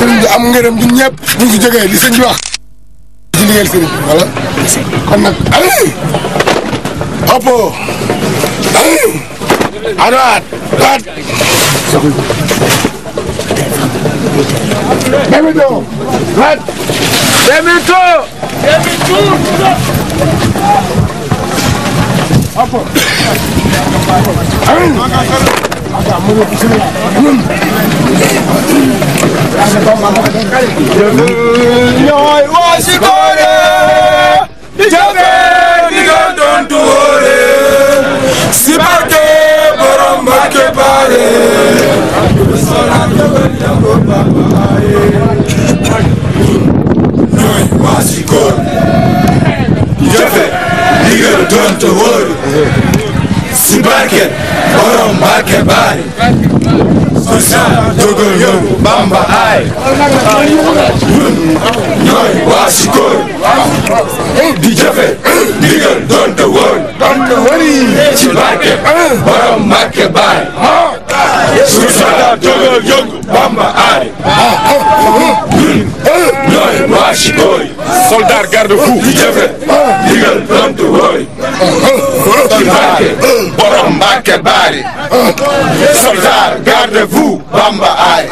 sëriñ bi am ngërëm ñun ñëpp bu ñu fi jógee li sëñ bi wax ci liggéeyal sëriñ bi voilà kon nag allez oppo allez à droite droite Demito droite Demito oppo allez ñooy waa si koore di jafe di nga doon tuure si barke borom Mbàkke bare ñooy waa si koore di jafe di nga doon tuure si barke borom Mbàkke bare Sosaan dogal yëngu Bamba ay ñooy waa si kóor di jafe ndigal donte wóor donte wari ci barke borom Mbàkke baay Sosaan dogal yëngu Bamba ay ñooy waa si kóor soldat garde fou di jafe ndigal donte wóor ci barke borom Mbàkke baay soldat garde fou Bamba ay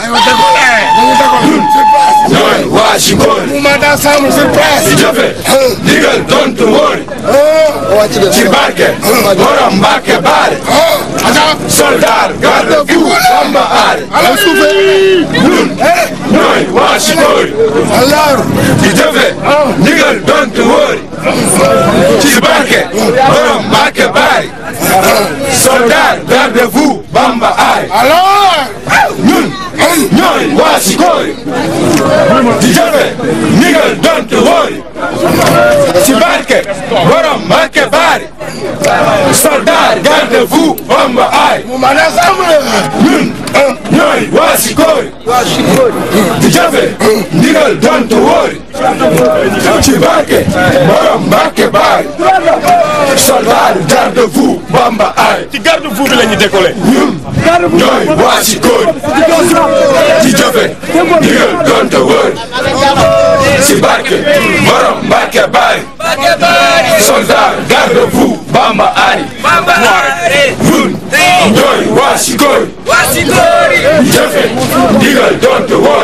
ñooy waa si kóor mouvement d'ensemble sur place di jafe ndigal donte wóor ci barke borom Mbàkke baare soldat garde fou Bamba aare ala suufe ñun ñooy waa si kóor alors di jafe ndigal donte wóor ci barke borom Mbàkke baare soldat garde fou Bamba aare alors ñun ñooy waa si kóor di jafe ndigal donte wóor ci barke borom Mbàkke baare soldat garde fou Bamba aare mouvement d'ensemble ñun ñooy waa si kóor di jafe ndigal donte wóor ci barke borom Mbàkke baare soldat garde fou Bamba aare ci garde fou bi la ñu décollé. ñun ñooy waa si kóor di jafe ndigal donte wóor si barke borom Mbàkke baare soldat garde fou Bamba aare ñun ñooy waa si kóor di jafe ndigal donte wóor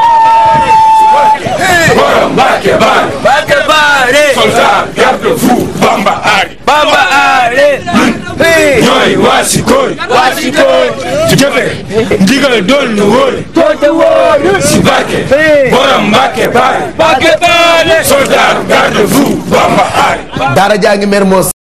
borom Mbàkke baare soldat garde fou Bamba aare ñooy waa si kóor di jafe ndigal doon nu wóor si barke borom Mbàkke baare soldat garde fou Bamba aare daara jaa ngi Mermoz